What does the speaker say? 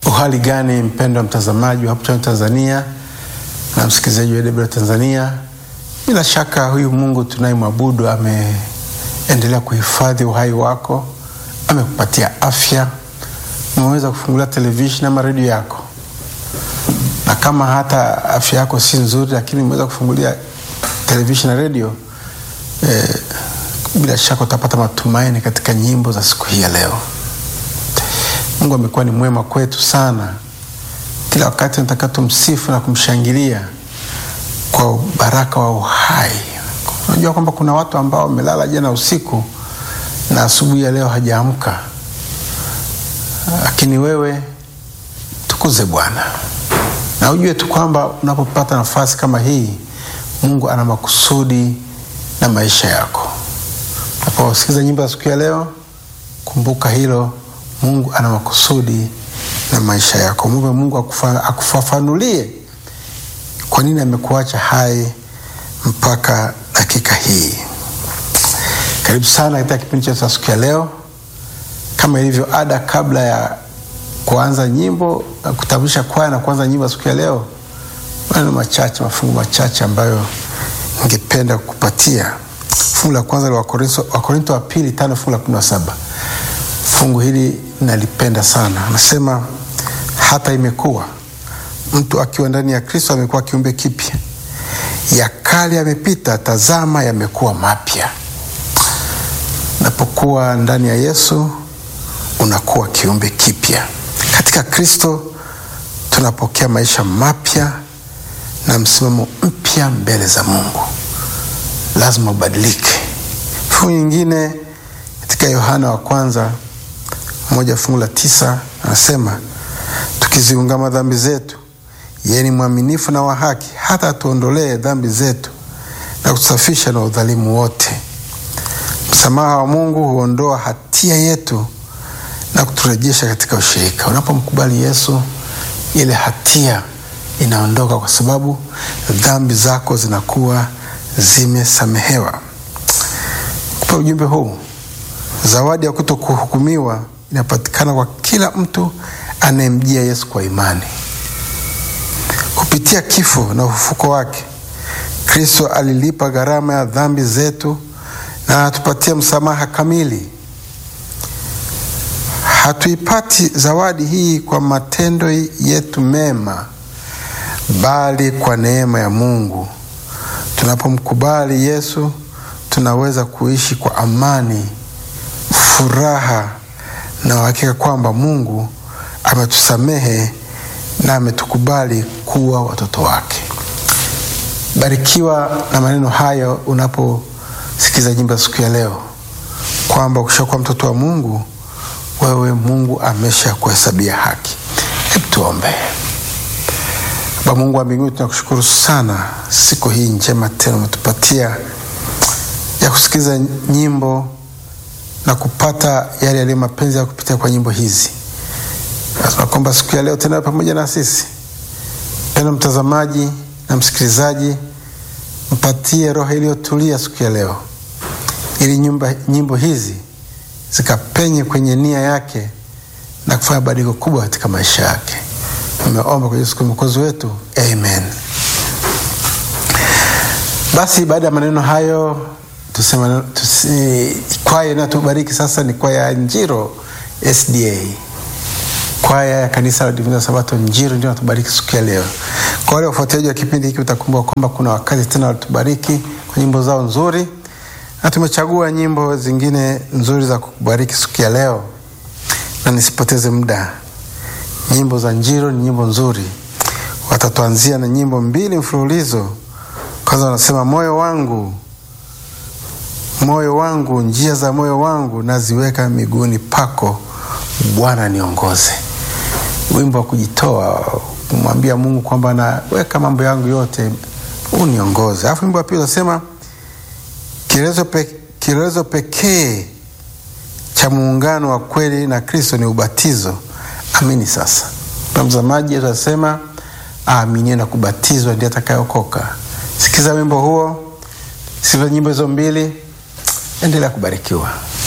Uhali gani mpendwa mtazamaji wa Hope Channel Tanzania na msikilizaji wa AWR Tanzania, bila shaka huyu Mungu tunayemwabudu ameendelea kuhifadhi uhai wako, amekupatia afya, umeweza kufungulia televisheni ama redio yako, na kama hata afya yako si nzuri, lakini umeweza kufungulia televisheni na redio eh, bila shaka utapata matumaini katika nyimbo za siku hii ya leo. Mungu amekuwa ni mwema kwetu sana. Kila wakati nataka tumsifu na kumshangilia kwa baraka wa uhai. Unajua kwamba kuna watu ambao wamelala jana usiku na asubuhi ya leo hajaamka, lakini wewe tukuze Bwana na ujue tu kwamba unapopata nafasi kama hii, Mungu ana makusudi na maisha yako. Unaposikiza nyimbo za siku ya leo, kumbuka hilo. Mungu ana makusudi na maisha yako. Mungu, Mungu akufa, akufafanulie kwa nini amekuacha hai mpaka dakika hii. Karibu sana katika kipindi chetu cha siku ya leo. Kama ilivyo ada, kabla ya kuanza nyimbo, kutambulisha kwaya na kuanza nyimbo ya siku ya leo, maneno machache, mafungu machache ambayo ningependa kukupatia. Fungu la kwanza la Wakorinto wa pili tano fungu la kumi na saba. Fungu hili nalipenda sana. Anasema hata imekuwa mtu akiwa ndani ya Kristo amekuwa kiumbe kipya, ya kale yamepita, tazama yamekuwa mapya. Unapokuwa ndani ya Yesu unakuwa kiumbe kipya. Katika Kristo tunapokea maisha mapya na msimamo mpya mbele za Mungu. Lazima ubadilike. Fungu nyingine katika Yohana wa kwanza moja fungu la tisa anasema tukiziungama dhambi zetu, yeye ni mwaminifu na wa haki hata atuondolee dhambi zetu na kutusafisha na udhalimu wote. Msamaha wa Mungu huondoa hatia yetu na kuturejesha katika ushirika. Unapomkubali Yesu, ile hatia inaondoka, kwa sababu dhambi zako zinakuwa zimesamehewa. Kupa ujumbe huu, zawadi ya kuto kuhukumiwa inapatikana kwa kila mtu anayemjia Yesu kwa imani. Kupitia kifo na ufufuko wake, Kristo alilipa gharama ya dhambi zetu na anatupatia msamaha kamili. Hatuipati zawadi hii kwa matendo yetu mema, bali kwa neema ya Mungu. Tunapomkubali Yesu, tunaweza kuishi kwa amani, furaha na uhakika kwamba Mungu ametusamehe na ametukubali kuwa watoto wake. Barikiwa na maneno hayo unaposikiza nyimbo siku ya leo, kwamba ukishakuwa mtoto wa Mungu, wewe Mungu amesha kuhesabia haki. Hebu tuombe. Baba Mungu wa mbinguni, tunakushukuru sana siku hii njema tena umetupatia ya kusikiliza nyimbo na kupata yale yaliyo mapenzi ya kupitia kwa nyimbo hizi. Nasema kwamba siku ya leo tena pamoja na sisi, pendo mtazamaji na msikilizaji, mpatie roho iliyotulia siku ya leo, ili nyumba, nyimbo hizi zikapenye kwenye nia yake na kufanya badiliko kubwa katika maisha yake. Nimeomba kwa Yesu mwokozi wetu, amen. Basi baada ya maneno hayo tusema tusi, kwaya inayotubariki sasa ni kwaya ya Njiro SDA, kwaya ya kanisa la Divina Sabato Njiro ndio natubariki siku ya leo. Kwa wale wafuatiliaji wa kipindi hiki, utakumbuka kwamba kuna wakati tena walitubariki kwa nyimbo zao nzuri, na tumechagua nyimbo zingine nzuri za kukubariki siku ya leo, na nisipoteze muda, nyimbo za Njiro ni nyimbo nzuri. Watatuanzia na nyimbo mbili mfululizo. Kwanza wanasema moyo wangu moyo wangu, njia za moyo wangu naziweka miguuni pako, Bwana niongoze. Wimbo wa kujitoa, kumwambia Mungu kwamba naweka mambo yangu yote, uniongoze. Alafu wimbo wa pili unasema kielelezo pe, kielelezo pekee cha muungano wa kweli na Kristo ni ubatizo. Amini sasa, na mtazamaji, atasema aaminie na kubatizwa ndiye atakayeokoka. Sikiza wimbo huo, sikiza nyimbo hizo mbili. Endelea kubarikiwa.